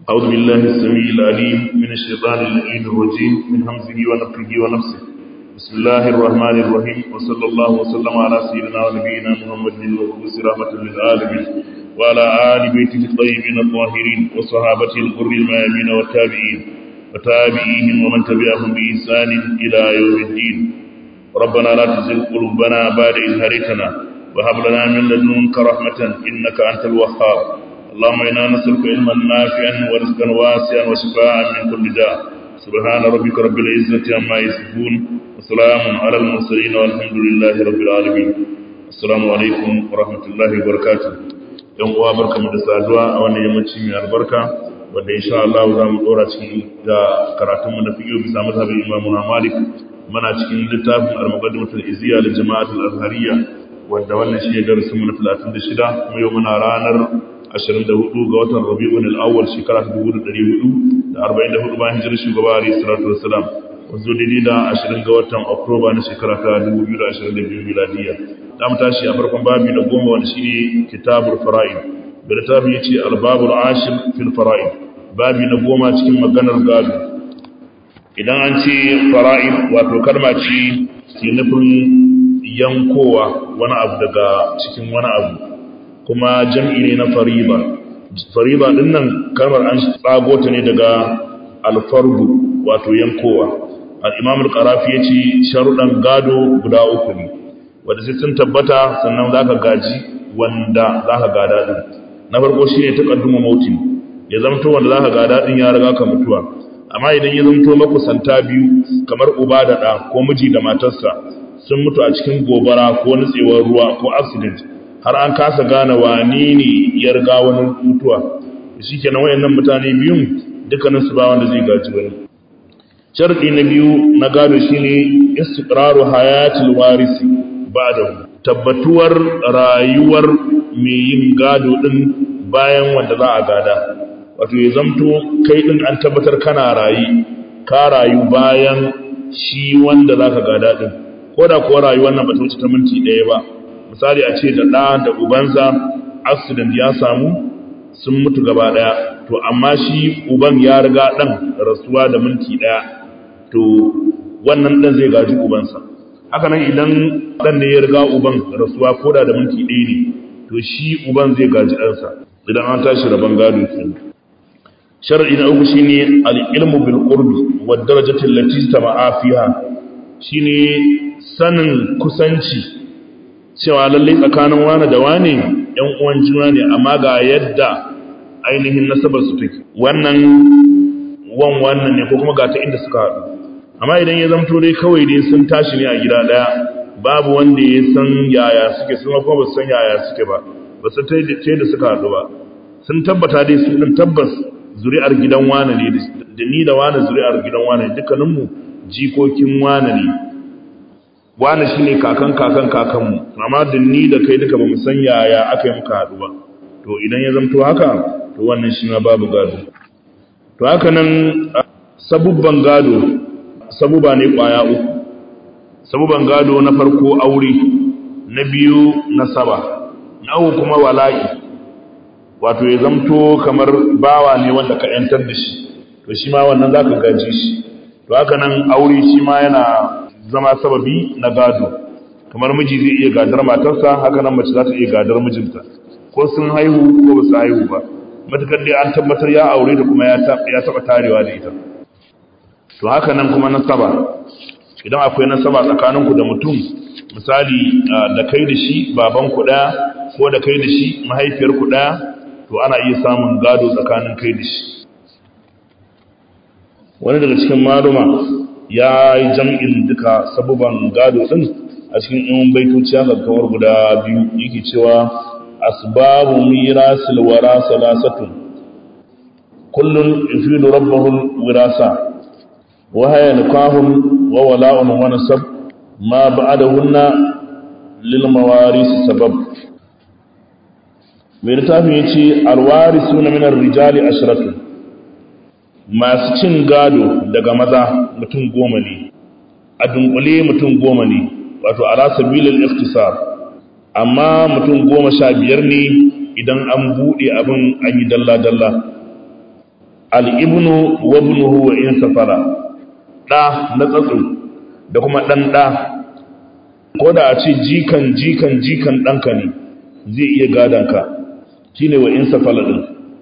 أعوذ بالله السميع العليم من الشيطان اللعين الرجيم من همزه ونفخه ونفسه بسم الله الرحمن الرحيم وصلى الله وسلم على سيدنا ونبينا محمد المبعوث رحمة للعالمين وعلى آل بيته الطيبين الطاهرين وصحابته الغر الميامين والتابعين وتابعيهم ومن تبعهم بإحسان إلى يوم الدين ربنا لا تزغ قلوبنا بعد إذ هديتنا وهب لنا من لدنك رحمة إنك أنت الوهاب اللهم إنا نسألك علما نافعا ورزقا واسعا وشفاء من كل داء سبحان ربك رب العزة عما يصفون وسلام على المرسلين والحمد لله رب العالمين السلام عليكم ورحمة الله وبركاته yan uwa barkamu da saduwa a wannan yammaci mai albarka wanda insha Allah za mu dora cikin da karatunmu na fiqh bisa mazhabin Imam Malik muna cikin littafin al-muqaddimatul izziya lil jama'atul azhariyya wanda wannan shi ne darasin mu na 36 kuma yau muna ranar 24 ga watan Rabiul Awwal shekara 1444 bayan hijirar shugaba Ali sallallahu alaihi wasallam wanzu daidai da 20 ga watan Oktoba na shekara ta 2022 miladiya za mu tashi a farkon babi na goma wanda shine kitabul fara'id da littafi yace al-babul ashir fil fara'id babi na goma cikin maganar gado idan an ce fara'id wato kalma ce ke nufin yankowa wani abu daga cikin wani abu kuma jam'i ne na fariba fariba din nan kalmar an tsago ta ne daga alfardu wato yankowa al-imam al-qarafi yace sharuɗan gado guda uku ne wanda sai sun tabbata sannan zaka gaji wanda zaka gada din na farko shine taqadduma mautin ya zamto wanda zaka gada din ya riga ka mutuwa amma idan ya zamto makusanta biyu kamar uba da ɗa ko miji da matarsa sun mutu a cikin gobara ko nutsewar ruwa ko accident har an kasa gane wane ne ya riga wani mutuwa shi kenan wayannan mutane biyun dukkanin su ba wanda zai gaji wani sharadi na biyu na gado shine istiqraru hayatil warisi ba'da tabbatuwar rayuwar mai yin gado din bayan wanda za a gada wato ya zamto kai din an tabbatar kana rayi ka rayu bayan shi wanda zaka gada din ko da kuwa rayuwar nan ba ta wuce ta minti ɗaya ba misali a ce da ɗa da ubansa accident ya samu sun mutu gaba ɗaya to amma shi uban ya riga ɗan rasuwa da minti ɗaya to wannan ɗan zai gaji ubansa haka nan idan ɗan ne ya riga uban rasuwa ko da da minti ɗaya ne to shi uban zai gaji ɗansa idan an tashi rabon gado kenan shar'i na uku shine al-ilmu bil qurbi wa darajati allati tama'a fiha shine sanin kusanci cewa lalle tsakanin wani da wani ɗan uwan juna ne amma ga yadda ainihin nasabar su take wannan wan wannan ne ko kuma ga ta inda suka haɗu amma idan ya zamto dai kawai dai sun tashi ne a gida ɗaya babu wanda ya san yaya suke sun kuma ba su san yaya suke ba ba su ta da suka haɗu ba sun tabbata dai su ɗin tabbas zuri'ar gidan wane ne da ni da wane zuri'ar gidan wane ne dukkaninmu jikokin wane ne wane shi ne kakan kakan kakanmu amma da ni da kai duka ba mu san yaya aka yi muka haɗu ba to idan ya zamto haka to wannan shi ma babu gado to haka nan sabubban gado sabuba ne ƙwaya uku sabuban gado na farko aure na biyu nasaba na uku kuma wala'i wato ya zamto kamar bawa ne wanda ka ‘yantar da shi to shi ma wannan za ka gaji shi to haka nan aure shi ma yana zama sababi na gado kamar miji zai iya gadar matarsa haka nan mace za ta iya gadar mijinta ko sun haihu ko ba su haihu ba matukar dai an tabbatar ya aure da kuma ya taɓa tarewa da ita to haka nan kuma nasaba idan akwai nasaba tsakaninku da mutum misali da kai da shi babanku ɗaya ko da kai da shi mahaifiyarku ɗaya to ana iya samun gado tsakanin kai da shi wani daga cikin maluma ya yi jam'in duka sabuban gado ɗin a cikin yan baitoci haka kawar guda biyu yake cewa asbabu mirasil wara salasatun kullun yufidu rabbahu wirasa wa haya nikahun wa wala'un wa nasab ma ba'dahunna lil mawaris sabab mai littafin ya ce alwari suna minar rijali ashiratun masu cin gado daga maza mutum goma ne a dunkule mutum goma ne wato ala sabilil ikhtisar amma mutum goma sha biyar ne idan an buɗe abin an yi dalla-dalla al-ibnu wa ibnuhu wa in safara da na tsatsu da kuma dan da ko da a ce jikan jikan jikan ɗanka ne zai iya gadonka shi ne wa in safala ɗin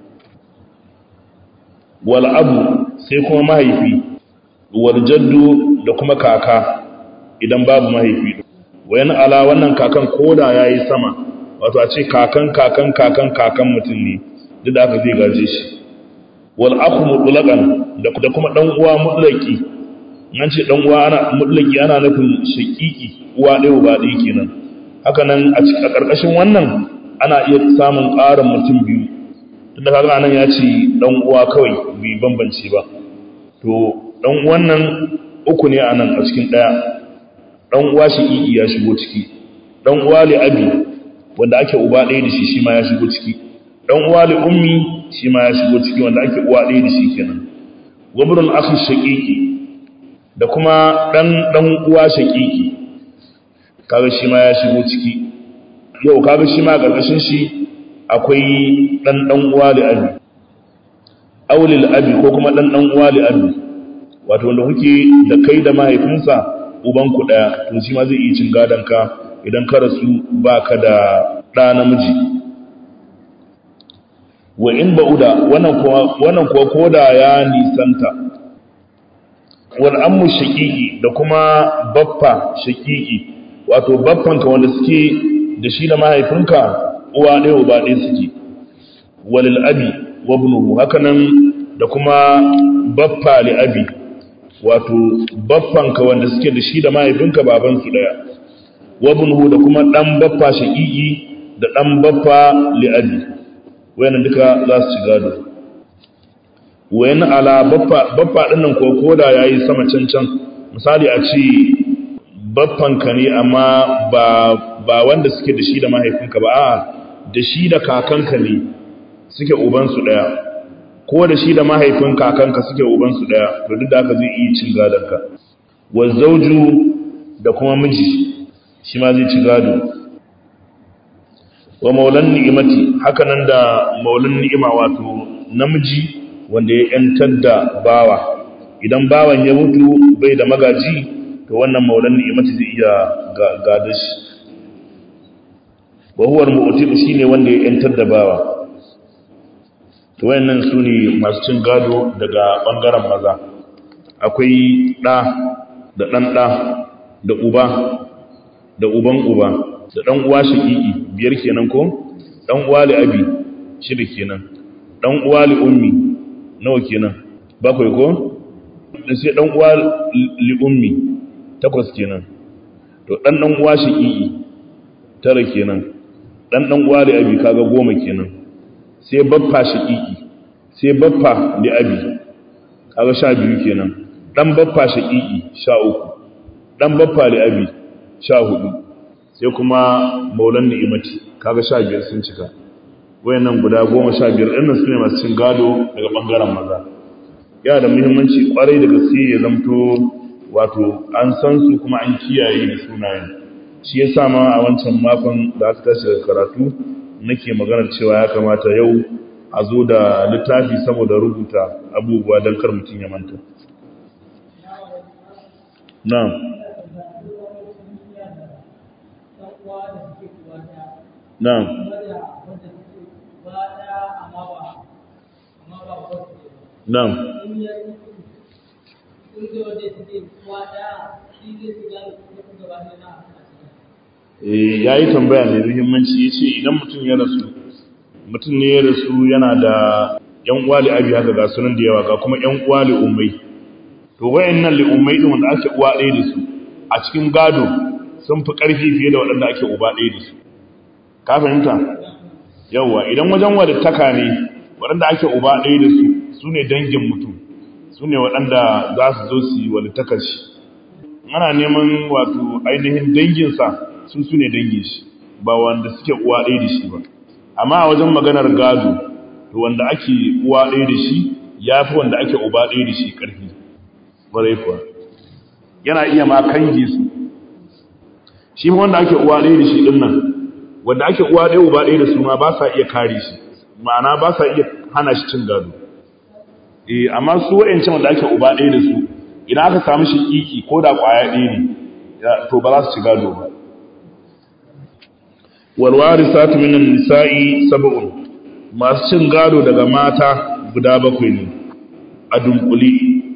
wal abu sai kuma mahaifi wal jaddu da kuma kaka idan babu mahaifi wayan ala wannan kakan koda ya yi sama wato a ce kakan kakan kakan kakan mutum ne duk da aka zai gaje shi wal aku mutlaqan da kuma dan uwa mutlaqi an ce dan uwa ana mutlaqi ana nufin shaqiqi uwa ɗaya ba ɗaya kenan haka nan a ƙarƙashin wannan ana iya samun ƙarin mutum biyu tunda kaga nan ya ce dan uwa kawai bai bambance ba to dan uwan nan uku ne a nan a cikin ɗaya dan uwa shaqiqi ya shigo ciki dan uwa li abi wanda ake uba ɗaya da shi shi ma ya shigo ciki dan uwa li ummi shi ma ya shigo ciki wanda ake uwa ɗaya da shi kenan wabrul akhi shaqiqi da kuma dan dan uwa shaqiqi kaga shi ma ya shigo ciki yau kaga shi ma karkashin shi akwai dan dan uwa li abi aulil abi ko kuma dan dan uwa li abi wato wanda kuke da kai da mahaifinsa uban ku daya to shi ma zai iya cin gadon ka idan ka rasu baka da da namiji wa in ba'uda wannan kuwa wannan kuwa koda ya nisanta wal ammu shaqiqi da kuma baffa shaqiqi wato baffanka wanda suke da shi da mahaifinka uwa ɗaya uba ɗaya suke walil abi wa ibnuhu hakanan da kuma baffa li abi wato baffanka wanda suke da shi da mahaifinka baban su ɗaya wa ibnuhu da kuma dan baffa shaqiqi da dan baffa li abi wayannan duka za su ci gado wayan ala baffa baffa dinnan ko koda yayi sama can can misali a ce baffanka ne amma ba ba wanda suke da shi da mahaifinka ba a da shi da kakanka ne suke ubansu daya ko da shi da mahaifin kakanka suke ubansu daya to duk da haka zai iya cin gadonka wa zauju da kuma miji shi ma zai ci gado wa maulan ni'imati haka nan da maulan ni'ima wato namiji wanda ya yantar da bawa idan bawan ya mutu bai da magaji to wannan maulan ni'imati zai iya gada shi wa huwa al-mu'tiq shine wanda ya yantar da bawa to wayannan sune masu cin gado daga bangaren maza akwai da da dan da da uba da uban uba da dan uwa shaqiqi biyar kenan ko dan uwa li abi shida kenan dan uwa li ummi nawa kenan bakwai ko sai dan uwa li ummi takwas kenan to dan dan uwa shaqiqi tara kenan dan dan uwa li abi kaga goma kenan sai baffa shaqiqi sai baffa li abi kaga sha biyu kenan dan baffa shaqiqi sha uku dan baffa li abi sha hudu sai kuma maulan ni'imati kaga sha biyar sun cika wayannan guda goma sha biyar ɗin su ne masu cin gado daga ɓangaren maza yana da muhimmanci kwarai da gaske ya zamto wato an san su kuma an kiyaye da sunayen shi ya sa ma a wancan makon da aka tashi daga karatu nake maganar cewa ya kamata yau a zo da littafi saboda rubuta abubuwa don kar mutum ya manta na'am na'am na'am ya yi tambaya mai muhimmanci ya ce idan mutum ya rasu mutum ne ya rasu yana da yan uwa abi haka ga sunan da yawa ga kuma yan uwa ummai to wayan nan ummai din wanda ake uwa ɗaya da su a cikin gado sun fi ƙarfi fiye da waɗanda ake uba ɗaya da su ka fahimta yawwa idan wajen wadattaka ne waɗanda ake uba ɗaya da su su ne dangin mutum su ne waɗanda za su zo su yi walittakar shi ana neman wato ainihin danginsa sun su ne dangin shi ba wanda suke uwa ɗaya da shi ba amma a wajen maganar gado to wanda ake uwa ɗaya da shi ya fi wanda ake uba ɗaya da shi ƙarfi ƙwarai kuwa yana iya ma kange su shi wanda ake uwa ɗaya da shi ɗin nan wanda ake uwa ɗaya uba ɗaya da su ma ba sa iya kare shi ma'ana ba sa iya hana shi cin gado eh amma su wa'ancan wanda ake uba ɗaya da su idan aka samu shiƙiƙi ko da ƙwaya ɗaya ne to ba za su ci gado ba walwarisatu minan nisa'i sab'un masu cin gado daga mata guda bakwai ne a dunkuli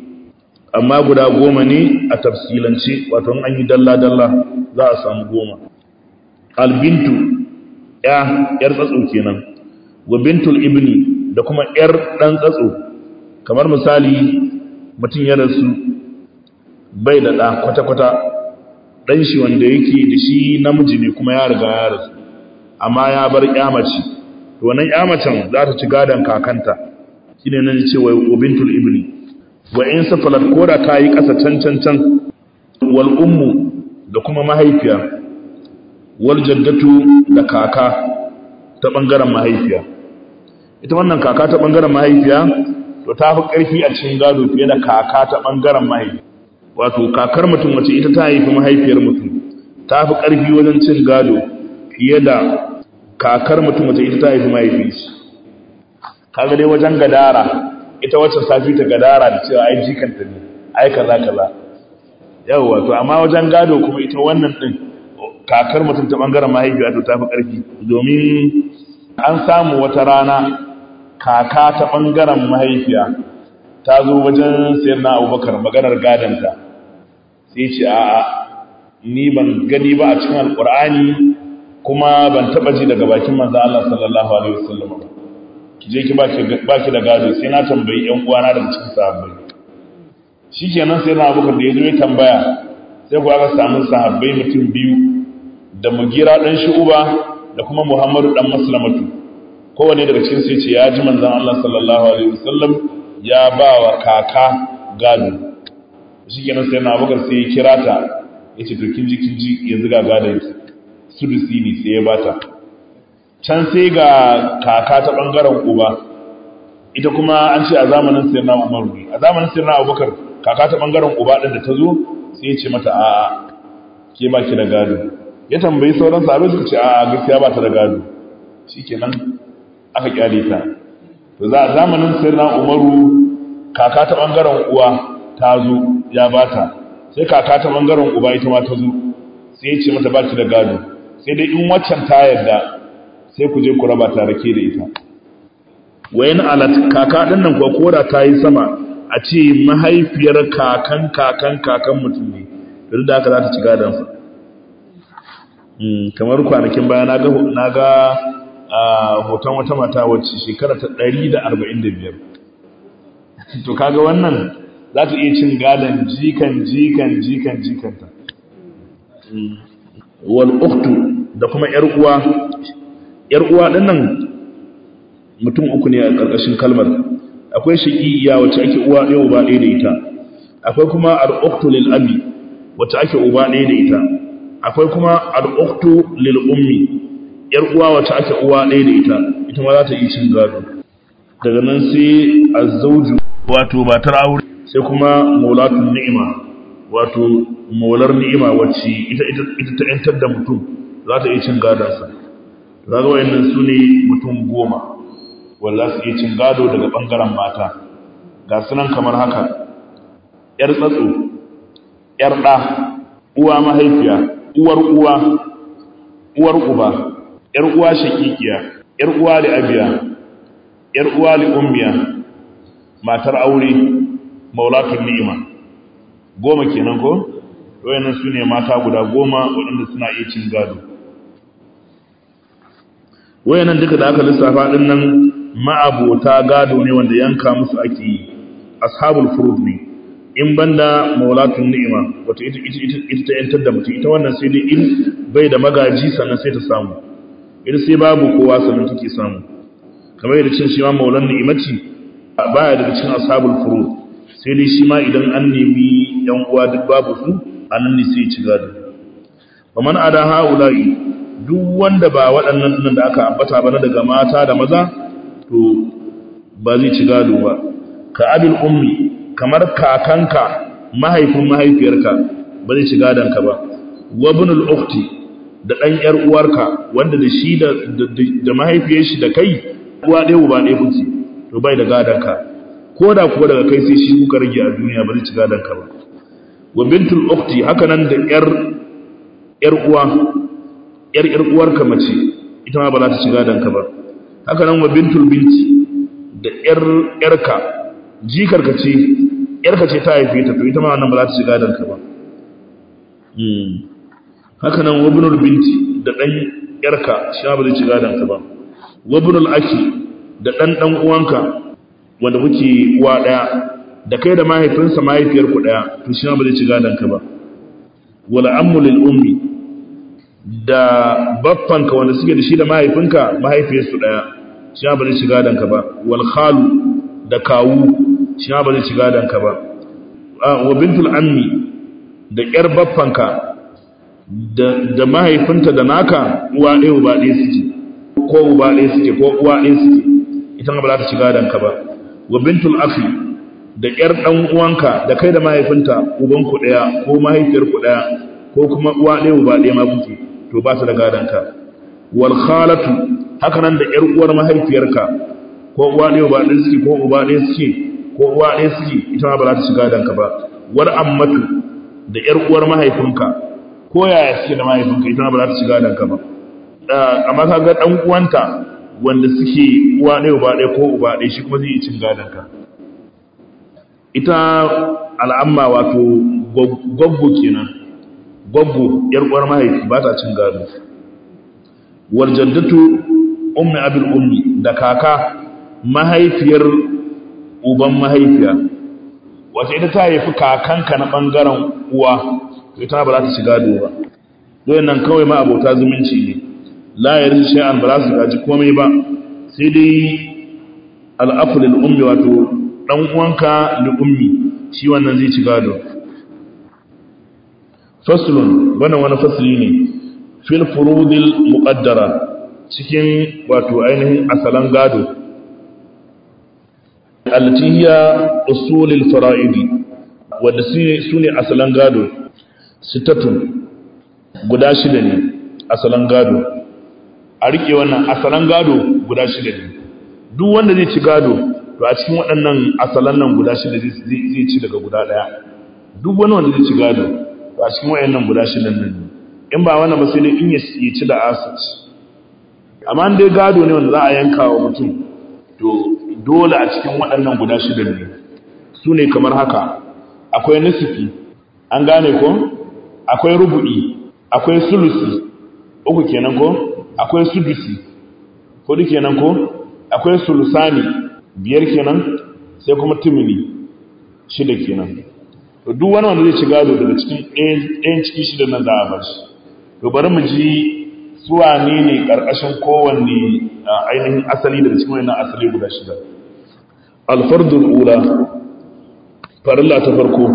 amma guda goma ne a tafsilance wato an yi dalla-dalla za a samu goma albintu ya yar tsatso kenan wa bintul ibni da kuma yar dan tsatso kamar misali mutum ya rasu bai da ɗa kwata-kwata ɗan shi wanda yake da shi namiji ne kuma ya riga ya rasu amma ya bar mace to wannan macen za ta ci gadon kakanta shi ne nan ce wa bintul ibni wa in safalat ko da ta yi ƙasa can can can wal ummu da kuma mahaifiya wal jaddatu da kaka ta ɓangaren mahaifiya ita wannan kaka ta ɓangaren mahaifiya to ta fi ƙarfi a cikin gado fiye da kaka ta ɓangaren mahaifiya wato kakar mutum wace ita ta haifi mahaifiyar mutum ta fi ƙarfi wajen cin gado fiye da kakar mutum wace ita ta haifi mahaifiyarsa kaga dai wajen gadara ita wacce safi ta gadara da cewa ai jikanta ne ai kaza kaza yawa to amma wajen gado kuma ita wannan din kakar mutum ta bangaren mahaifiya to tafi karfi domin an samu wata rana kaka ta bangaren mahaifiya ta zo wajen sayar na abubakar maganar gadanta sai ce a'a ni ban gani ba a cikin alkur'ani kuma ban taba ji daga bakin manzo Allah sallallahu alaihi wasallam ba ki je ki ba ki da gado sai na tambayi ƴan uwana daga cikin sahabbai shikenan sai na abubakar da ya zo ya tambaya sai ku aka samu sahabbai mutum biyu da mugira dan shu'uba da kuma muhammadu dan maslamatu kowane daga cikin sai ce ya ji manzon Allah sallallahu alaihi wasallam ya ba wa kaka gado shikenan sai na abubakar sai ya kira ta yace to kin ji kin ji yanzu ga gadon sudusi ne sai ya bata can sai ga kaka ta ɓangaren uba ita kuma an ce a zamanin sirna umaru ne a zamanin sirna abubakar kaka ta ɓangaren uba ɗin da ta zo sai ya ce mata a'a ke ba ki da gado ya tambayi sauran sabai suka ce a'a gaskiya ba ta da gado shikenan aka kyale ta to za a zamanin sirna umaru kaka ta ɓangaren uwa ta zo ya bata sai kaka ta ɓangaren uba ita ma ta zo sai ya ce mata ba ki da gado sai dai in waccan ta yarda sai ku je ku raba tare ke da ita wayan alat kaka din nan ko koda ta yi sama a ce mahaifiyar kakan kakan kakan mutum ne duk da haka za ta ci gadon sa kamar kwanakin baya na ga na ga hoton wata mata wacce shekara ta 145 to kaga wannan za ta iya cin gadon jikan jikan jikan jikanta wal ukhtu da kuma yar uwa yar uwa dinnan mutum uku ne a karkashin kalmar akwai shaqiya wacce ake uwa ɗaya uba ɗaya da ita akwai kuma al ukhtu lil abi wacce ake uba ɗaya da ita akwai kuma al ukhtu lil ummi yar uwa wacce ake uwa ɗaya da ita ita ma za ta yi cin gado daga nan sai azzauju wato matar aure sai kuma maulatul ni'ima wato maular ni'ima wacce ita ita ta yantar da mutum za ta iya cin gadonsa za ga wayannan su ne mutum goma wanda za su iya cin gado daga ɓangaren mata ga sunan kamar haka ‘yar tsatso ‘yar ɗa uwa mahaifiya uwar uwa uwar uba ‘yar uwa shakikiya ‘yar uwa da abiya ‘yar uwa da ummiya matar aure maulatun ni'ima goma kenan ko wayannan su ne mata guda goma waɗanda suna iya cin gado wayannan duka da aka lissafa ɗin nan ma'abota gado ne wanda yanka musu ake yi ashabul furud ne in banda maulatun ni'ima wato ita ita ita ta yantar da mutum ita wannan sai dai in bai da magaji sannan sai ta samu ita sai babu kowa sannan take samu kamar yadda cin shi ma maulan ni'imaci baya daga cikin ashabul furud sai dai shi ma idan an nemi yan uwa duk babu su a nan ne sai ci gado wa man ada haula'i duk wanda ba waɗannan nan da aka ambata ba na daga mata da maza to ba zai ci gado ba ka abil ummi kamar kakanka mahaifin mahaifiyarka ba zai ci gadonka ba wa ibnul ukhti da dan yar uwarka wanda da shi da da mahaifiyar shi da kai uwa ɗaya uba ɗaya kuke to bai da gadonka ko da kuwa daga kai sai shi kuka rage a duniya ba zai ci gadon ka ba wa bintul ukhti haka nan da yar yar uwa yar yar uwarka mace ita ma ba za ta ci gadon ka ba haka nan wa bintul binti da yar yarka jikarka ce yarka ce ta haife ta to ita ma wannan ba za ta ci gadon ka ba haka nan wa binul binti da dan yarka shi ba zai ci gadon ka ba wa binul aki da dan dan uwanka wanda kuke uwa daya da kai da mahaifinsa mahaifiyar ku daya to shi ba zai ci gadon ka ba wala ammu lil ummi da baffanka wanda suke da shi da mahaifinka mahaifiyarsu daya shi ba zai ci gadon ka ba wal khalu da kawu shi ba zai ci gadon ka ba wa bintul ammi da yar baffanka da da mahaifinta da naka uwa ɗaya uba ɗaya suke ko uba ɗaya suke ko uwa ɗaya suke ita ba za ta ci gadon ka ba wa bintul akhi da ƴar ɗan uwanka da kai da mahaifinta ubanku ɗaya ko mahaifiyarku ɗaya ko kuma uwa ɗaya uba ɗaya ma kuke to ba su da gadonka wal khalatu haka nan da ƴar uwar mahaifiyarka ko uwa ɗaya uba ɗaya suke ko uba ɗaya suke ko uwa ɗaya suke ita ma ba za ta ci gadonka ba war ammatu da ƴar uwar mahaifinka ko yaya suke da mahaifinka ita ma ba za ta ci gadonka ba amma ka ga ɗan uwanta wanda suke uwa ɗaya uba ɗaya ko uba ɗaya shi kuma zai yi cin gadonka ita al'amma wato gwaggo kenan gwaggo yar uwar mahaifi ba ta cin gado warjaddatu ummi abil ummi da kaka mahaifiyar uban mahaifiya wato ita ta haifi kakanka na bangaren uwa ita ba za ta ci gado ba don nan kawai ma abota zumunci ne la yarin shay'an ba za su gaji komai ba sai dai al'afu lil ummi wato dan uwanka li ummi shi wannan zai ci gado faslun wannan wani fasli ne fil furudil muqaddara cikin wato ainihin asalan gado allati hiya usulul fara'idi wanda su ne asalan gado sitatun guda shida ne asalan gado a rike wannan asalan gado guda shida ne duk wanda zai ci gado to a cikin waɗannan asalan nan guda shida zai ci daga guda ɗaya duk wani wanda zai ci gado to a cikin waɗannan guda shida nan ne in ba wannan ba sai dai in ya ci da asat amma dai gado ne wanda za a yanka wa mutum to dole a cikin waɗannan guda shida ne su ne kamar haka akwai nisifi an gane ko akwai rubu'i akwai sulusi uku kenan ko akwai sudusi hudu kenan ko akwai sulusani biyar kenan sai kuma timini shida kenan to duk wani wanda zai ci gado daga cikin ɗayan ciki shida nan za a bar shi to bari mu ji suwa ne ne ƙarƙashin kowanne ainihin asali daga cikin wannan asali guda shida alfardul ula farilla ta farko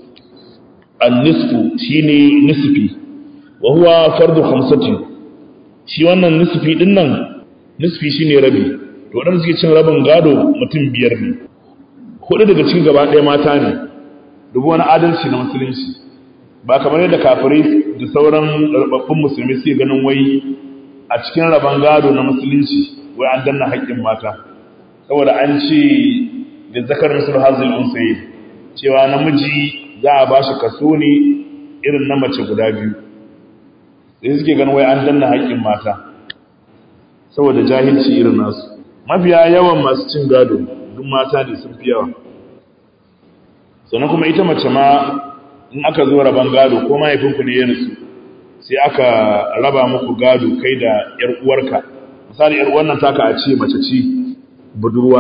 an-nisfu shine nisfi wa huwa fardu khamsati shi wannan nisfi din nan nisfi shine rabi to wadanda suke cin rabin gado mutum biyar ne hudu daga cikin gaba ɗaya mata ne dubu wani adalci na musulunci ba kamar yadda kafirai da sauran rababbun musulmi suke ganin wai a cikin rabon gado na musulunci wai an danna haƙƙin mata saboda an ce da zakar misal hazil unsayi cewa namiji za a ba shi kaso ne irin na mace guda biyu sai suke ganin wai an danna haƙƙin mata saboda jahilci irin nasu mafiya yawan masu cin gado duk mata ne sun fi yawa sannan kuma ita mace ma in aka zo raban gado ko mahaifinku ne ya rasu sai aka raba muku gado kai da ‘yar uwarka misali ‘yar wannan taka a ce mace ci budurwa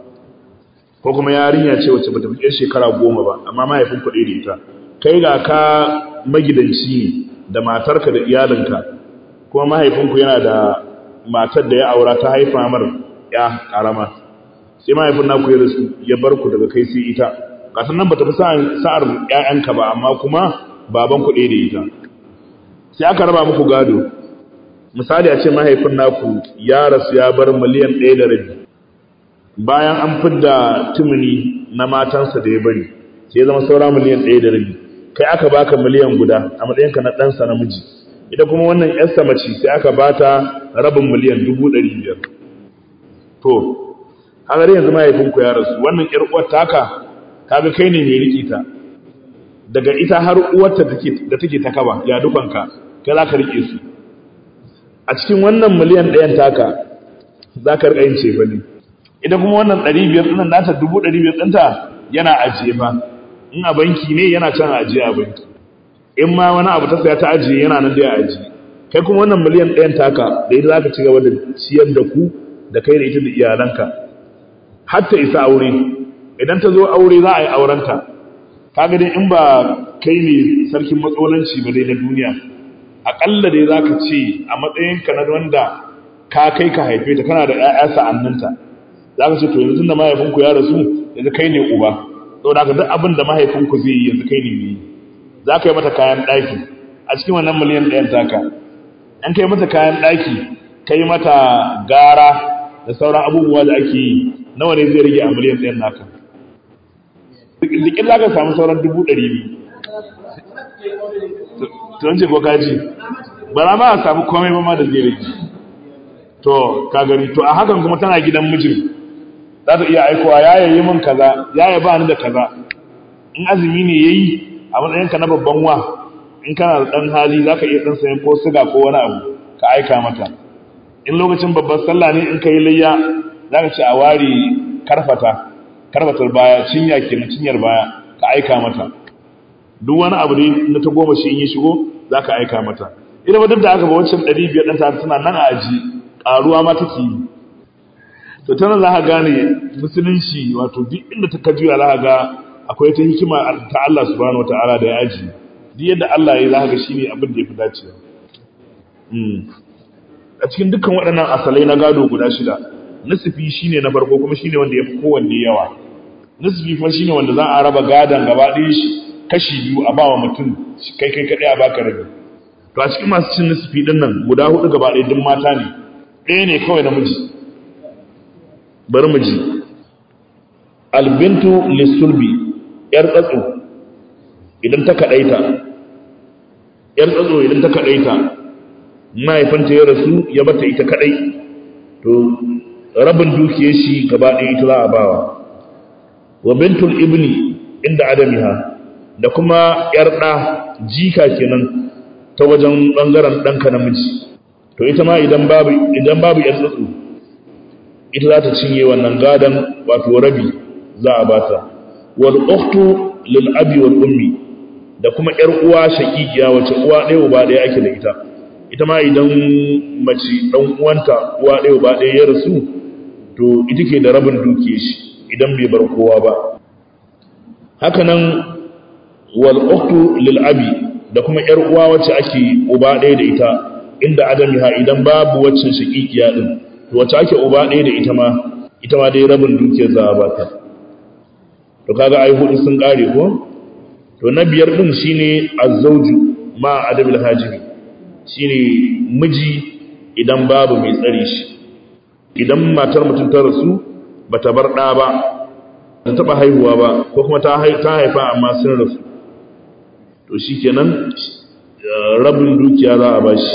ko kuma yarinya ce wacce bata fi shekara goma ba amma mahaifin kuɗi da ita kai ga ka magidanci ne da matarka da iyalinka kuma mahaifinku yana da matar da ya aura ta haifa mar ya karama sai mahaifin naku ya rasu ya bar ku daga kai sai ita kasan nan bata fi sa'ar ƴaƴanka ba amma kuma baban ku ɗaya da ita sai aka raba muku gado misali a ce mahaifin naku ya rasu ya bar miliyan ɗaya da rabi bayan an fidda tumuni na matansa da ya bari sai ya zama saura miliyan ɗaya da rabi kai aka baka miliyan guda a matsayinka na ɗansa namiji ita kuma wannan ƴarsa mace sai aka bata rabin miliyan dubu ɗari biyar to kaga dai yanzu mahaifinku ya rasu wannan ƴar uwar taka kaga kai ne mai riƙe ta daga ita har uwarta da take ta kaba ya dukanka kai za ka riƙe su a cikin wannan miliyan ɗayan taka za ka riƙa yin cefa ne ita kuma wannan ɗari biyar ɗinan nata dubu ɗari biyar ɗinta yana ajiye fa in a banki ne yana can ajiye a banki in ma wani abu ta saya ta ajiye yana nan da ya ajiye kai kuma wannan miliyan ɗayan taka da ita za ka ci gaba da ciyar da ku da kai da ita da iyalanka har ta isa aure idan ta zo aure za a yi aurenta kaga dai in ba kai ne sarkin matsalanci ba dai na duniya aƙalla dai za ka ce a matsayinka na wanda ka kai ka haife ta kana da ‘ya'ya sa'anninta za ka ce to yanzu da mahaifinku ya rasu yanzu kai ne uba sau da duk abin da mahaifinku zai yi yanzu kai ne mai za ka yi mata kayan ɗaki a cikin wannan miliyan ɗayan taka an kai mata kayan ɗaki ka yi mata gara da sauran abubuwa da ake yi nawa ne zai rage a miliyan ɗayan naka likin za ka samu sauran dubu ɗari biyu tun ce ko kaji ba ma a samu komai ba ma da zai rage to ka gani to a hakan kuma tana gidan mijin za ta iya aikowa ya yayi min kaza ya ya ba ni da kaza in azumi ne yayi a matsayinka na babban wa in kana da dan hali za ka iya dan sayan ko siga ko wani abu ka aika mata in lokacin babban sallah ne in ka yi layya za ka ce a ware karfata karfatar baya cinya kenan cinyar baya ka aika mata duk wani abu ne na ta goma shi in yi shigo za ka aika mata ina ba duk da aka ba wancan ɗari biyar ɗan ta suna nan a aji ƙaruwa ma take yi to tana za ka gane musulunci wato duk inda ta kajuya za ka ga akwai ta hikima ta Allah subhanahu wataala da ya aji duk yadda Allah ya yi za ka ga shine abin da ya fi dacewa a cikin dukkan waɗannan asalai na gado guda shida nasifi shine na farko kuma shine wanda ya fi kowanne yawa nasifi kuma shine wanda za a raba gadon gaba ɗaya shi kashi biyu a bawa mutum kai kai kaɗai a baka rabi to a cikin masu cin nasifi ɗin nan guda hudu gaba ɗaya duk mata ne ɗaya ne kawai namiji bari mu ji albintu lissulbi yar tsatso idan ta kaɗaita yar tsatso idan ta kaɗaita mahaifanta ya rasu ya bata ita kaɗai to rabin dukiyar shi gaba ɗaya ita za a bawa wa bintul ibni inda adamiha da kuma ‘yar ɗa jika kenan ta wajen ɓangaren ɗanka namiji to ita ma idan babu idan babu ‘yar tsatsu ita za ta cinye wannan gadon wato rabi za a bata wal ukhtu lil abi wal ummi da kuma ‘yar uwa shaqiqiya wace uwa ɗaya uba ɗaya ake da ita ita ma idan mace ɗan uwanta uwa ɗaya uba ɗaya ya rasu to ita ke da rabin duke shi idan bai bar kowa ba hakanan wal ukhtu lil abi da kuma yar uwa wacce ake uba ɗaya da ita inda adamiha idan babu waccan shaqiqiya din to wacce ake uba ɗaya da ita ma ita ma dai rabin dukiyar za a bata to kaga ai hudu sun kare ko to na biyar din shine azzauju ma adabil hajibi shine miji idan babu mai tsare shi idan matar mutum ta rasu bata bar ɗa ba ta taɓa haihuwa ba ko kuma ta haifa amma sun rasu to shi kenan rabin dukiya za a bashi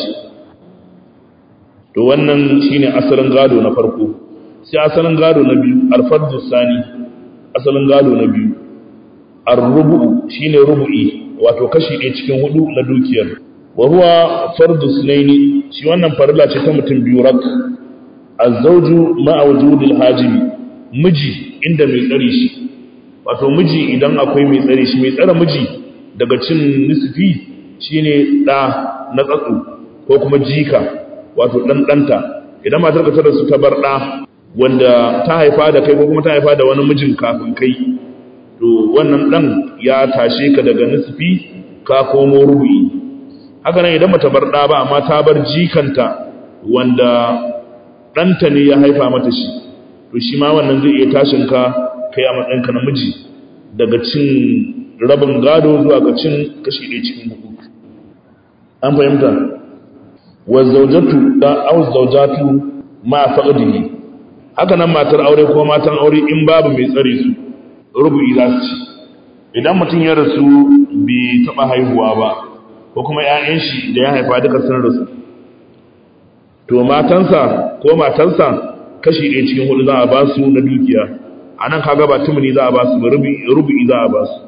to wannan shine asalin gado na farko sai asalin gado na biyu alfardu sani asalin gado na biyu arrubu shine rubu'i wato kashi ɗaya cikin hudu na dukiyar wa huwa fardu sunaini shi wannan farilla ce ta mutum biyu rak azzauju ma'a wujudil hajibi miji inda mai tsare shi wato miji idan akwai mai tsare shi mai tsare miji daga cin nisfi shine da na tsatsu ko kuma jika wato dan danta idan matar ka tara su ta bar da wanda ta haifa da kai ko kuma ta haifa da wani mijin kafin kai to wannan dan ya tashe ka daga nisfi ka komo rubu'i haka nan idan bata bar da ba amma ta bar jikanta wanda ɗanta ne ya haifa mata shi to shi ma wannan zai iya tashin ka kai a matsayinka na miji daga cin rabin gado zuwa ga cin kashi ɗaya cikin hudu an fahimta wa zaujatu da au zaujatu ma faqdihi haka nan matar aure ko matan aure in babu mai tsare su rubu'i za su ci idan mutum ya rasu bai taɓa haihuwa ba ko kuma 'ya'yan shi da ya haifa duka sun rasu to matansa ko matansa kashi ɗaya cikin hudu za a ba su na dukiya a nan kaga ba tumuni za a ba su ba rubu'i za a ba su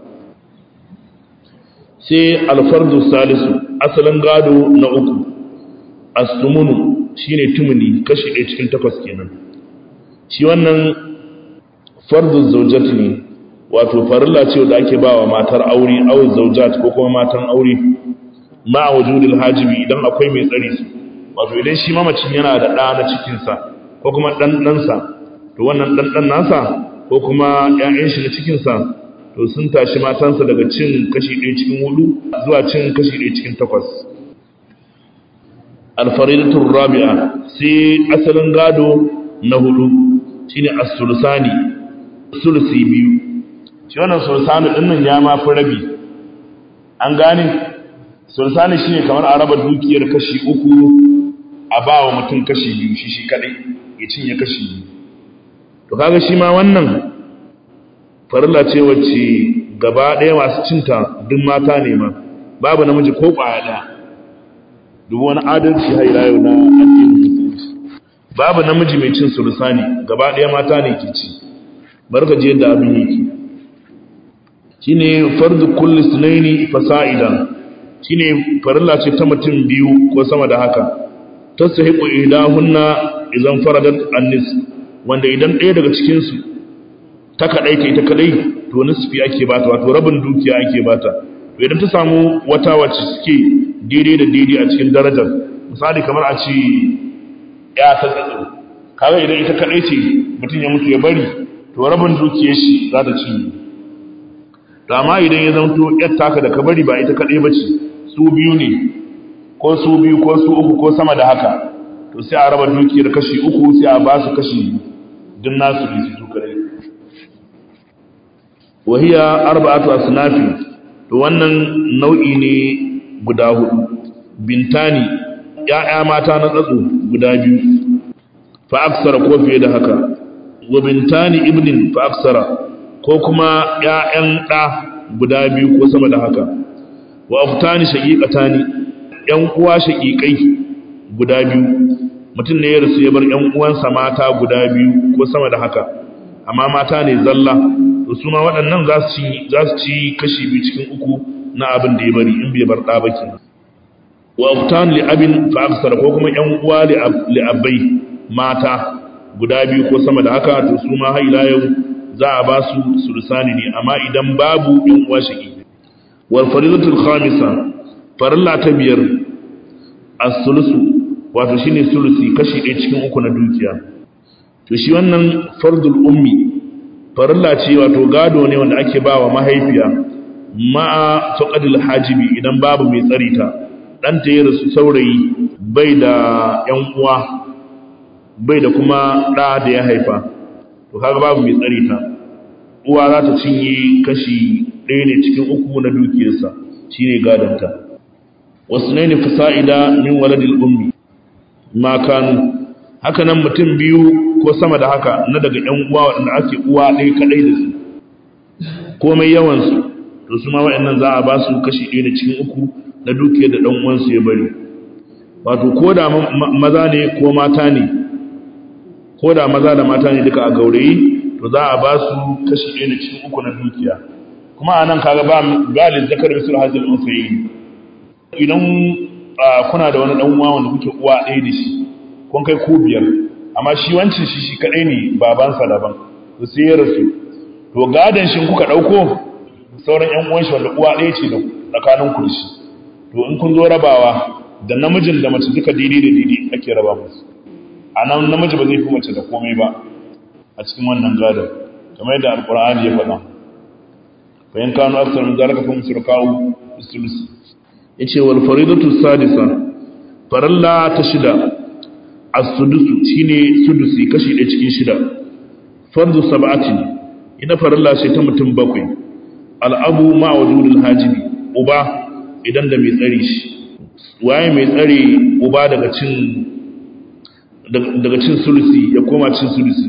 sai alfardu salisu asalin gado na uku astumunu shine tumuni kashi ɗaya cikin takwas kenan shi wannan fardu zaujat ne wato farilla ce da ake ba wa matar aure aw zaujat ko kuma matan aure ma wujudil hajibi idan akwai mai tsari su wato idan shi mamacin yana da ɗa na cikinsa ko kuma ɗan ɗansa to wannan ɗan ɗan nasa ko kuma ‘ya'yan shi na cikinsa to sun tashi matansa daga cin kashi ɗaya cikin hudu zuwa cin kashi ɗaya cikin takwas alfaridatun rabi'a sai asalin gado na hudu shine as-sulusani sulusi biyu shi wannan sulusani ɗin nan ya ma fi rabi an gane sulusani shine kamar a raba dukiyar kashi uku a ba wa mutum kashi biyu shi shi kadai ya cinye kashi biyu to kaga shi ma wannan farilla ce wacce gaba ɗaya masu cinta duk mata ne ma babu namiji ko ƙwaya ɗaya duk wani adalci haila yau na addinin musulunci babu namiji mai cin sulusani gaba ɗaya mata ne ke ci barka je yadda abin yake shine fardu kulli sunaini fasa'idan shine farilla ce ta mutum biyu ko sama da haka tasahiqu idahunna idan faradat annis wanda idan ɗaya daga cikin su ta kadai ta ita kadai to nisfi ake bata wato rabin dukiya ake bata to idan ta samu wata wacce suke daidai da daidai a cikin darajar misali kamar a ce ya ta tsatso kaga idan ita kadai ce mutum ya mutu ya bari to rabin dukiyar shi za ta ci to amma idan ya zanto yar taka da ka bari ba ita kadai bace su biyu ne ko su biyu ko su uku ko sama da haka to sai a raba dukiyar kashi uku sai a ba su kashi din nasu ne su kadai wahiya arba'atu asnafi to wannan nau'i ne guda hudu bintani ya'ya mata na tsatso guda biyu fa aksara ko fiye da haka wa bintani ibnin fa aksara ko kuma ya'yan da guda biyu ko sama da haka wa aftani shaqiqatani yan uwa shaqiqai guda biyu mutum ne ya rasu ya bar yan uwansa mata guda biyu ko sama da haka amma mata ne zalla to su ma waɗannan za su ci kashi biyu cikin uku na abin da ya bari in bai bar ɗa ba kenan wa aftan li abin fa aksar ko kuma ƴan uwa li abai mata guda biyu ko sama da haka to su ma haila yau za a ba su sulusani ne amma idan babu ƴan uwa shaki wal faridatul khamisa farilla ta biyar as-sulusu wato shine sulusi kashi ɗaya cikin uku na dukiya to shi wannan fardul ummi farilla ce wato gado ne wanda ake ba wa mahaifiya ma'a faqadil hajibi idan babu mai tsari ta ɗanta ya rasu saurayi bai da ‘yan uwa bai da kuma ɗa da ya haifa to kaga babu mai tsari ta uwa za ta cinye kashi ɗaya ne cikin uku na dukiyarsa shi ne gadonta wasu ne ne fasa'ida min waladil ummi ma kanu haka nan mutum biyu ko sama da haka na daga ‘yan uwa waɗanda ake uwa ɗaya kaɗai da su komai yawansu to su ma waɗannan za a ba su kashi ɗaya da cikin uku na dukiyar da ɗan uwansu ya bari wato ko da maza ne ko mata ne ko da maza da mata ne duka a gaurayi to za a ba su kashi ɗaya da cikin uku na dukiya kuma a nan kaga ba galin zakar misal hazil unsayi idan kuna da wani ɗan uwa wanda kuke uwa ɗaya da shi kun kai ko biyar amma shi wancin shi shi kaɗai ne babansa daban to sai ya rasu to gadon shi kuka ɗauko sauran ƴan uwan shi wanda uwa ɗaya ce da tsakanin ku da shi to in kun zo rabawa da namijin da mace duka daidai da daidai ake raba musu a nan namiji ba zai fi mace da komai ba a cikin wannan gadon kamar yadda alkur'ani ya faɗa fa in kanu aksar min zalika fa musrikahu bisulus yace wal faridatu sadisa faralla ta shida as-sudusu shine sudusi kashi ɗaya cikin shida fardu sab'ati ina faralla ce ta mutum bakwai al'abu ma wujudul hajibi uba idan da mai tsare shi waye mai tsare uba daga cin daga cin sulusi ya koma cin sulusi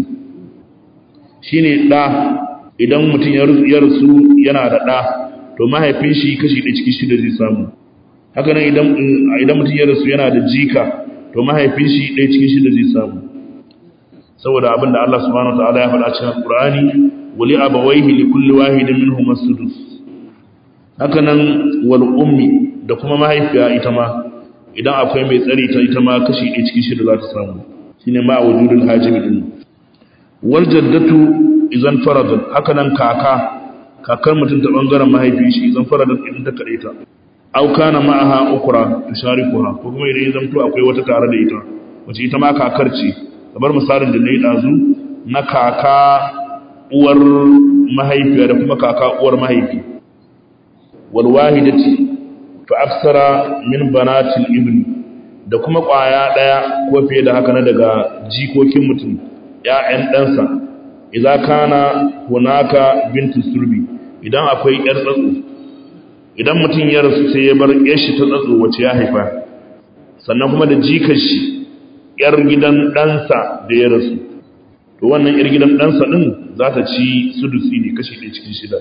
shine da idan mutum ya rasu yana da da to mahaifin shi kashi da cikin shida zai samu haka nan idan idan mutum ya rasu yana da jika to mahaifin shi ɗaya cikin shida zai samu saboda abinda Allah subhanahu wataala ya faɗa cikin Qur'ani wali abawaihi li kulli wahidin minhum as-sudus haka nan wal ummi da kuma mahaifiya ita ma idan akwai mai tsari ta ita ma kashi ɗaya cikin shida za ta samu shine ma wujudul hajibi din wal jaddatu idan faradat haka nan kaka kakar mutum ta bangaren mahaifi shi idan faradat idan ta kade ta aw kana ma'aha ukra tusharikuha ko kuma idan zan to akwai wata tare da ita wace ita ma kakar ce kamar misalin da nayi dazu na kaka uwar mahaifiya da kuma kaka uwar mahaifi wal wahidati fa aksara min banatil ibni da kuma kwaya daya ko fiye da haka na daga jikokin mutum ƴaƴan ɗansa idan kana hunaka bintu sulbi idan akwai ƴar tsatso idan mutum ya rasu sai ya bar ƴar shi ta tsatso wacce ya haifa sannan kuma da jikar shi ƴar gidan ɗansa da ya rasu to wannan ƴar gidan ɗansa ɗin za ta ci sudusi ne kashi ɗaya cikin shida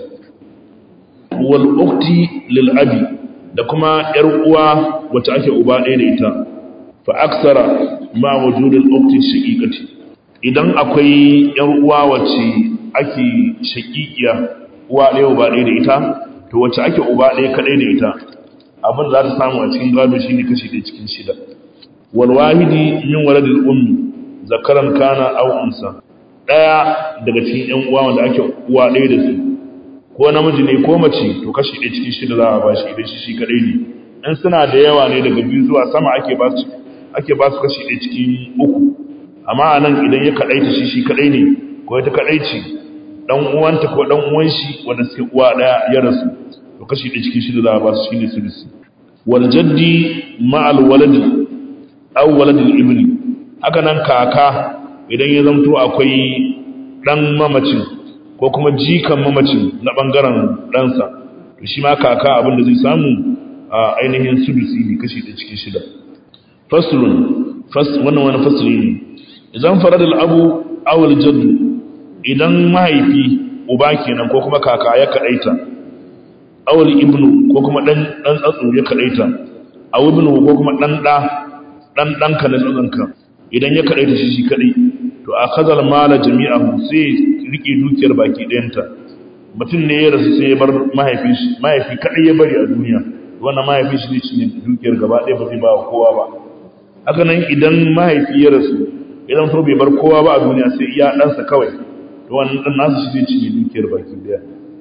wal ukti lil abi da kuma ƴar uwa wacce ake uba ɗaya da ita fa aksara ma wujudul ukti shaqiqati idan akwai ƴar uwa wacce ake shaqiqiya uwa ɗaya uba ɗaya da ita to wacce ake uba ɗaya kadai da ita abin za ta samu a cikin gado shine kashi ɗaya cikin shida wal wahidi min waladil ummi zakaran kana aw unsa daya daga cikin ƴan uwa wanda ake uwa ɗaya da su ko namiji ne ko mace to kashi ɗaya cikin shida za a ba shi idan shi shi kaɗai ne in suna da yawa ne daga biyu zuwa sama ake ba su ake ba su kashi ɗaya cikin uku amma a nan idan ya kaɗaita shi shi kaɗai ne ko ita kaɗai ce ɗan uwanta ko ɗan uwan shi wanda suke uwa ɗaya ya rasu to kashi ɗaya cikin shida za a ba su shine sulusi wal jaddi ma'al waladi aw waladil ibni haka nan kaka idan ya zamto akwai ɗan mamacin ko kuma jikan mamacin na ɓangaren ɗansa to shi ma kaka abinda zai samu a ainihin sulusi ne kashi da cikin shida fasulun wannan wani fasuli ne idan faradal abu awul jaddu idan mahaifi uba kenan ko kuma kaka ya kaɗaita awul ibnu ko kuma ɗan tsatsu ya kaɗaita awu ibnu ko kuma ɗan ɗa ɗan ɗanka na tsatsanka idan ya kaɗaita shi shi kaɗai to a kazal mala jami'ahu sai rike dukiyar baki ɗayanta mutum ne ya rasu sai ya bar mahaifin shi mahaifi kaɗai ya bari a duniya wannan mahaifin shi ne shi ne dukiyar gaba ɗaya ba zai ba wa kowa ba haka nan idan mahaifi ya rasu idan to bai bar kowa ba a duniya sai iya ɗansa kawai to wannan ɗan nasu shi zai cinye dukiyar baki ɗaya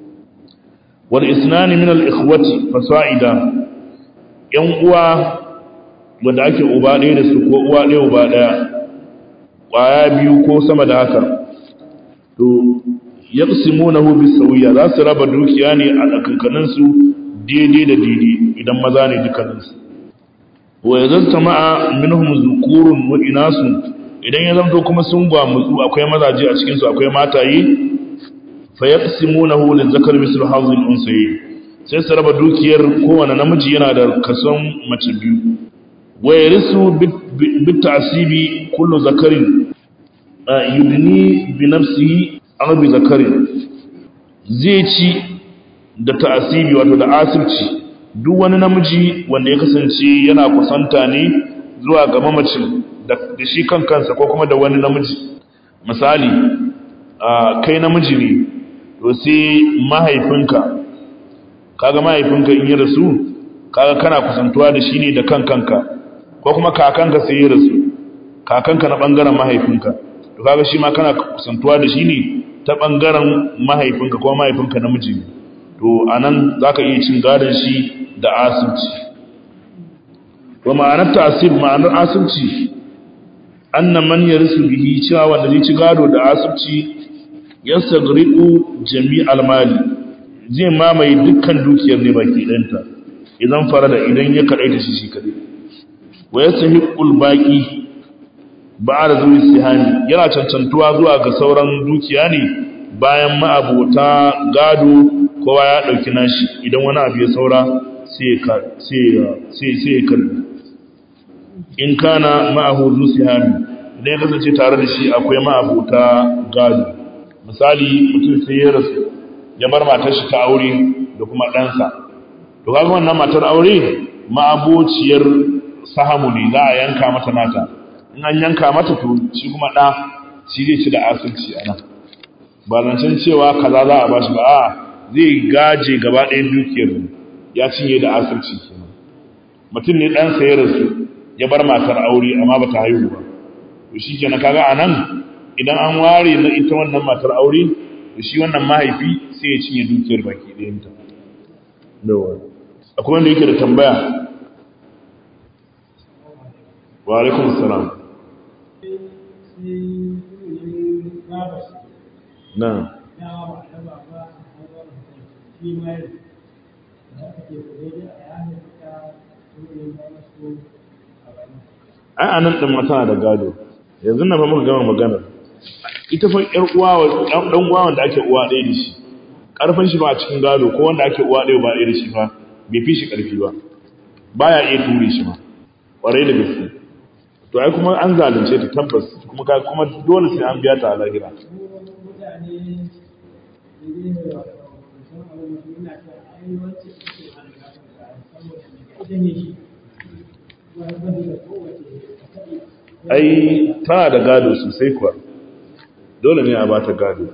wal isnani min al ikhwati fasa'ida yan uwa wanda ake uba ɗaya da su ko uwa ɗaya uba ɗaya ƙwaya biyu ko sama da haka to yaqsimunahu bisawiya za su raba dukiya ne a tsakankanin su daidai da daidai idan maza ne dukkanin su wa idan sama'a minhum zukurun wa inasun idan ya zanto kuma sun gwamutsu akwai mazaje a cikin su akwai mataye fa yaqsimunahu lizakari mislu hazil unsayi sai su raba dukiyar kowane namiji yana da kason mace biyu wa yarisu bit ta'sibi kullu zakarin yudni bi nafsihi aw bi zakarin zai ci da ta'asibi wato da asibci duk wani namiji wanda ya kasance yana kusanta ne zuwa ga mamacin da shi kan kansa ko kuma da wani namiji misali kai namiji ne to sai mahaifinka kaga mahaifinka in ya rasu kaga kana kusantuwa da shi ne da kan kanka ko kuma kakanka sai ya rasu kakanka na bangaren mahaifinka to kaga shi ma kana kusantuwa da shi ne ta bangaren mahaifinka ko mahaifinka namiji ne to anan zaka iya cin gadon shi da asibci to ma'anar tasib ma'anar asibci anna man yarisu bihi cewa wanda zai ci gado da asibci yasagriqu jami'al mali zai mamaye dukkan dukiyar ne baki ɗanta idan farada idan ya kadaita shi shi kadai wa yasahiqul baqi ba da zuwa sihani yana cancantuwa zuwa ga sauran dukiya ne bayan ma'abota gado kowa ya ɗauki nashi idan wani abu ya saura sai ya karbi in kana ma'ahu zuwa sihani idan ya kasance tare da shi akwai ma'abota gado misali mutum sai ya rasu ya bar matar shi ta aure da kuma ɗansa to kaga wannan matar aure ma'abociyar sahamu ne za a yanka mata nata in an yanka mata to shi kuma ɗa shi zai ci da asirci a nan ba zancen cewa kaza za a bashi ba a zai gaje gaba ɗayan dukiyar ya cinye da asirci kenan mutum ne ɗan sayar su ya bar matar aure amma ba ta haihu ba to shi kenan kaga a nan idan an ware na ita wannan matar aure to shi wannan mahaifi sai ya cinye dukiyar baki ɗayanta akwai wanda yake da tambaya wa alaikum salam na ai anan din mata da gado yanzu na fa muka gama magana ita fa yar uwa dan uwa wanda ake uwa ɗaya da shi karfin shi ba a cikin gado ko wanda ake uwa ɗaya ba ɗaya da shi ba bai fi shi karfi ba baya iya ture shi ma ƙwarai da gaske to ai kuma an zalunce ta tabbas kuma ka kuma dole sai an biya ta a lahira ai tana da gado sosai kuwa dole ne a ba ta gado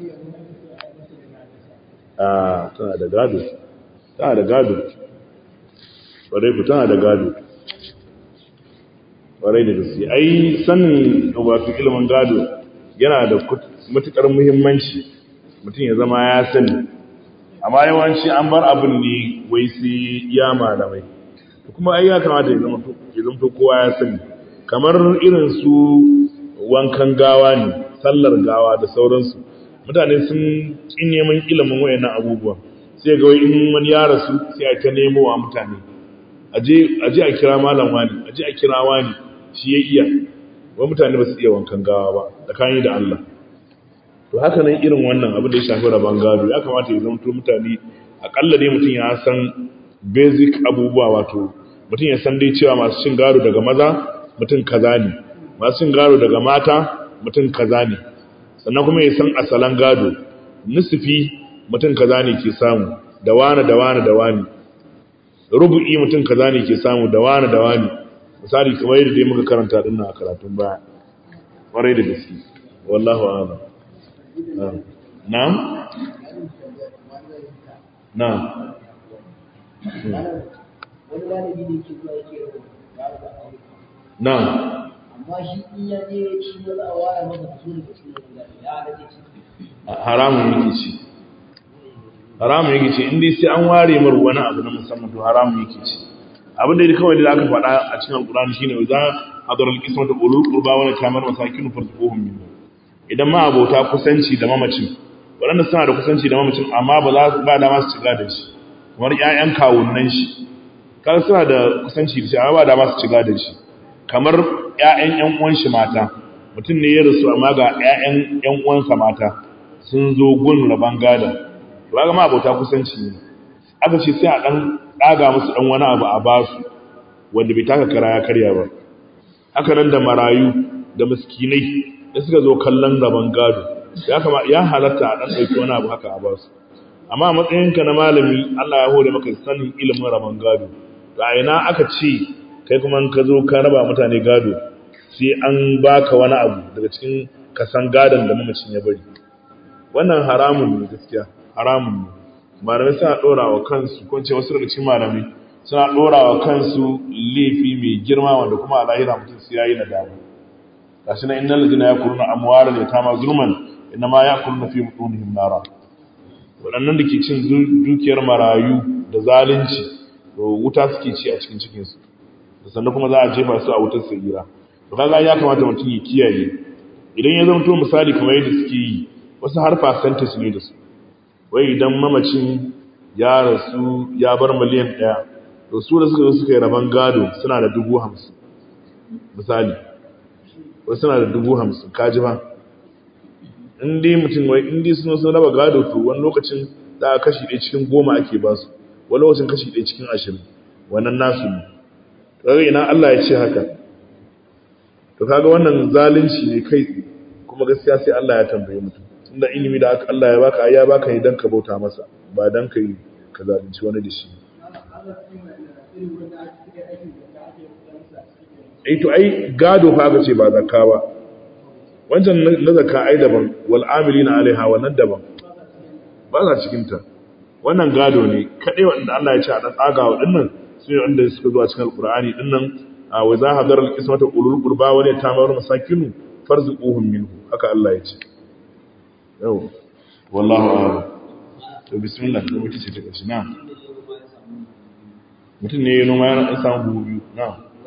a tana da gado tana da gado ƙwarai ku tana da gado ƙwarai da gaske ai sanin wato ilimin gado yana da matuƙar muhimmanci mutum ya zama ya sani amma yawanci an bar abin ne wai sai ya malamai kuma ai ya kamata ya zama kowa ya sani kamar irin su wankan gawa ne sallar gawa da sauransu mutane sun ƙin neman ilimin wayannan abubuwan sai ga in wani ya rasu sai a ta nemo wa mutane aje a kira malam wani aje a kira wani shi ya iya wa mutane ba su iya wankan gawa ba tsakani da Allah to haka nan irin wannan abin da ya shafi rabon gado ya kamata ya zamto mutane akalla dai mutum ya san basic abubuwa wato mutum ya san dai cewa masu cin gado daga maza mutum kaza ne masu cin gado daga mata mutum kaza ne sannan kuma ya san asalan gado nisfi mutum kaza ne ke samu da wani da wani da wani rubu'i mutum kaza ne ke samu da wani da wani misali kamar yadda dai muka karanta din a karatun baya kwarai da gaske wallahu a'lam na'am na'am na'am amma shi in ya je shi ma za a ware masa kaso da kaso da ya halace shi haramun yake ci haramun yake ci inda sai an ware mar wani abu na musamman to haramun yake ci abin da kawai da aka faɗa a cikin alkurani shine wa za hadaral qismatu ulul qurba wa kamar masakin farzuhum min idan ma abota kusanci da mamacin waɗanda suna da kusanci da mamacin amma ba za ba dama su ciga da shi kamar ƴaƴan kawunnan shi kaga suna da kusanci da shi amma ba dama su ciga da shi kamar ƴaƴan ƴan uwan shi mata mutum ne ya rasu amma ga ƴaƴan ƴan uwansa mata sun zo gun raban gada ba ga ma abota kusanci ne aka ce sai a dan daga musu dan wani abu a basu wanda bai taka kara ya karya ba haka nan da marayu da miskinai da suka zo kallon raban gado ya kama ya halatta a dan dauki wani abu haka a basu amma a matsayinka na malami Allah ya hore maka sanin ilimin raban gado to a ina aka ce kai kuma in ka zo ka raba mutane gado sai an baka wani abu daga cikin kasan gadon da mamacin ya bari wannan haramun ne gaskiya haramun ne malamai suna ɗora wa kansu ko ce wasu daga cikin malamai suna ɗora wa kansu laifi mai girma wanda kuma a lahira mutum su yayi nadama gashi na innal ladina yakuluna amwala da tama zulman inna ma yakuluna fi butunihim nara waɗannan da ke cin dukiyar marayu da zalunci to wuta suke ci a cikin cikin su sannan kuma za a jefa su a wutar sirira to kaga ya kamata mutum ya kiyaye idan ya zama to misali kamar yadda suke yi wasu har percentage ne da su wai idan mamacin ya rasu ya bar miliyan ɗaya to su da suka zo suka yi rabon gado suna da dubu hamsin misali wasu suna da dubu hamsin kaji ba in dai mutum wai in dai suna sun raba gado to wani lokacin za a kashi ɗaya cikin goma ake ba su wani lokacin kashi ɗaya cikin ashirin wannan nasu ne kaga ina Allah ya ce haka to kaga wannan zalunci ne kai kuma gaskiya sai Allah ya tambaye mutum tunda ilimi da aka Allah ya baka ai ya baka ne dan ka bauta masa ba dan ka yi ka zalunci wani da shi eh to ai gado fa aka ce ba zakka ba wancan na zakka ai daban wal amilina alaiha wannan daban ba za cikin ta wannan gado ne kadai wanda Allah ya ce a dan tsaga wa dinnan su ne wanda suka zuwa cikin alqur'ani dinnan wa za hadara alqismata ulul qurba wa la tamaru masakinu farzuquhum minhu haka Allah ya ce yau wallahu a'lam to bismillah da muke ce ta kashi na mutum ne ya noma yana dan samu buhu biyu na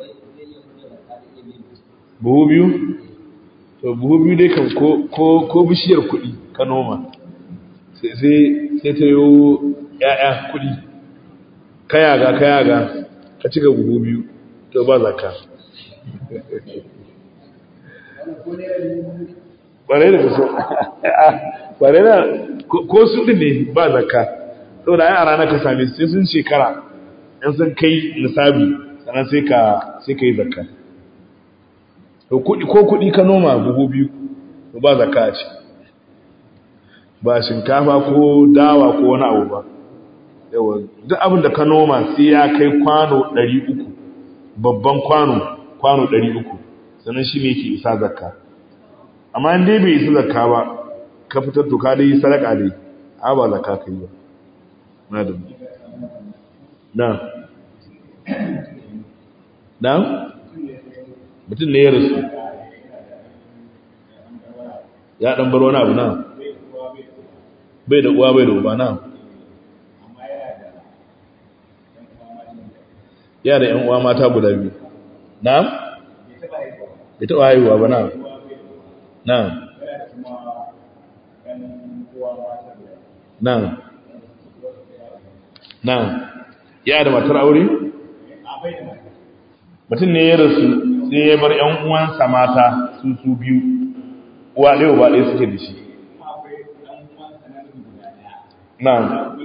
buhu biyu to buhu biyu dai kan ko bishiyar kuɗi ka noma sai ta yi ‘ya'ya kuɗi kayaga kayaga ka cika buhu biyu to ba zaka ƙwarai da kaso ƙwarai da ko su ɗin ne ba zaka sau da a ranar ka same sai sun shekara ‘yan sun kai nisabi sannan sai ka yi zaka ko kuɗi ka noma buhu biyu to ba zaka ce ba shinkafa ko dawa ko wani abu ba yawa duk abin da ka noma sai ya kai kwano 300 babban kwano kwano 300 sannan shi ne yake isa zakka amma in dai bai isa zakka ba ka fitar to ka dai sadaka dai a ba zakka kai ba madam na na mutum ne ya rasu ya dan bar wani abu na bai da uwa bai da uba na ya da 'yan uwa mata guda biyu na bai taɓa haihuwa ba na na na na ya da matar aure mutum ne ya rasu sai ya bar 'yan uwansa mata su su biyu uwa ɗaya uba ɗaya suke da shi Na'am.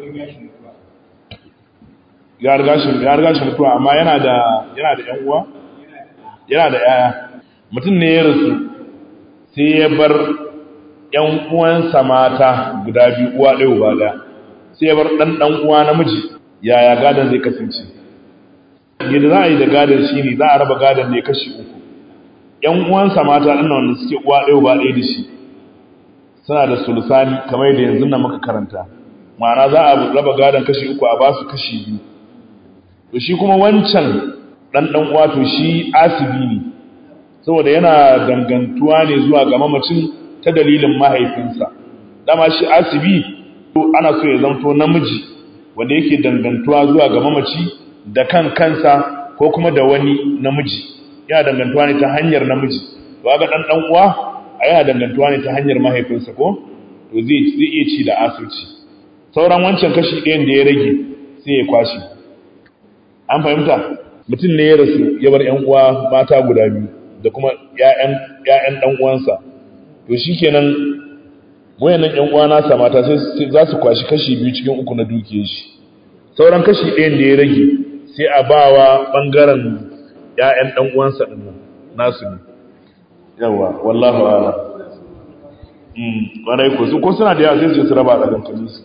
Ya riga shi ya riga shi mutuwa amma yana da yana da ƴan uwa? Yana da ƴaƴa. Mutum ne ya rasu sai ya bar ƴan uwansa mata guda biyu uwa ɗaya uba ɗaya. Sai ya bar ɗan ɗan uwa namiji. Yaya gadon zai kasance? Yadda za a yi da gadon shi ne za a raba gadon ne kashi uku. ƴan uwansa mata ɗin wanda suke uwa ɗaya uba ɗaya da shi. Suna da sulusani kamar yadda yanzu nan muka karanta. ma'ana za a raba gadon kashi uku a basu kashi biyu to shi kuma wancan dan dan uwa to shi asibi ne saboda yana dangantuwa ne zuwa ga mamacin ta dalilin mahaifinsa dama shi asibi to ana so ya zanto namiji wanda yake dangantuwa zuwa ga mamaci da kan kansa ko kuma da wani namiji yana dangantuwa ne ta hanyar namiji to ga dan dan uwa a yana dangantuwa ne ta hanyar mahaifinsa ko to zai zai iya ci da asirci sauran wancan kashi ɗayan da ya rage sai ya kwashe an fahimta mutum ne ya rasu ya bar 'yan uwa mata guda biyu da kuma 'ya'yan ɗan uwansa to shi kenan wayannan 'yan uwa nasa mata sai za su kwashi kashi biyu cikin uku na dukiyar shi sauran kashi ɗayan da ya rage sai a ba wa ɓangaren 'ya'yan ɗan uwansa ɗin nan nasu ne yawa wallahu ala ƙwarai ko su ko suna da yawa sai su raba a ɗagankaninsu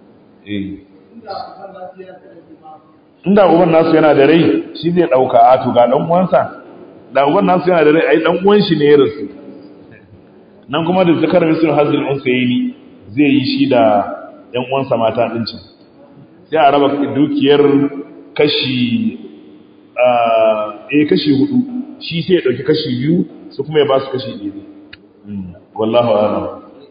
inda uban nasu yana da rai shi zai dauka a to ga dan uwansa da uban nasu yana da rai ai dan uwan shi ne ya rasu nan kuma da zakar misal hazil unsayni zai yi shi da yan uwansa mata din can sai a raba dukiyar kashi eh kashi hudu shi sai ya dauki kashi biyu su kuma ya ba su kashi biyu wallahu a'lam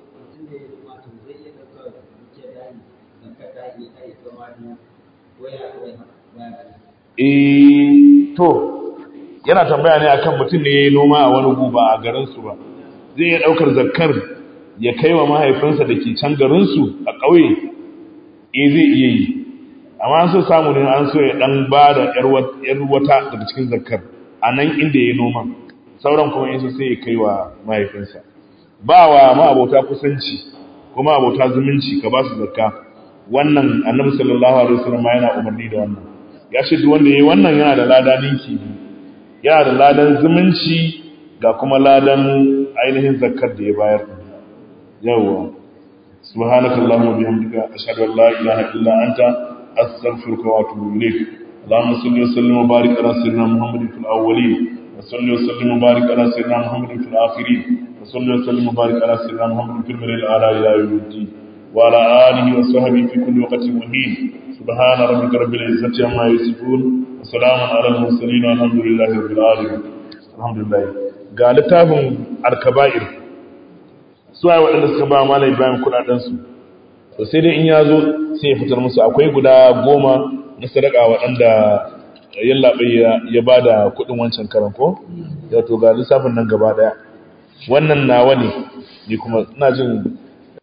eh to yana tambaya ne akan mutum ne yayi noma a wani guba a garin su ba zai iya daukar zakkar ya kai wa mahaifinsa da ke can garin su a ƙauye eh zai iya yi amma an so samu ne an so ya dan ba da yar wata daga cikin zakkar a nan inda yayi noma sauran kuma in sai ya kai wa mahaifinsa ba wa ma abota kusanci kuma abota zumunci ka ba su zakka wannan annabi sallallahu alaihi wasallam yana umarni da wannan ya ce duk wanda yayi wannan yana da lada ninki yana da ladan zumunci ga kuma ladan ainihin zakkar da ya bayar yawa subhanakallahumma bihamdika ashhadu an la ilaha illa anta astaghfiruka wa atubu ilayk اللهم صل وسلم وبارك على سيدنا محمد في الاولين وصل وسلم وبارك على سيدنا محمد في الاخرين وصلى وسلم وبارك على سيدنا محمد في المرء الأعلى إلى يوم الدين وعلى آله وصحبه في كل وقت مهين سبحان ربك رب العزة عما يصفون وسلام على المرسلين والحمد لله رب العالمين الحمد لله قال تافهم الكبائر سواء waɗanda suka ba malai Ibrahim kuɗaɗensu to sai dai in ya zo sai ya fitar musu akwai guda goma na sadaka waɗanda yallaɓai ya ba da kuɗin wancan karan ko ya to ga lissafin nan gaba ɗaya wannan nawa ne ni kuma ina jin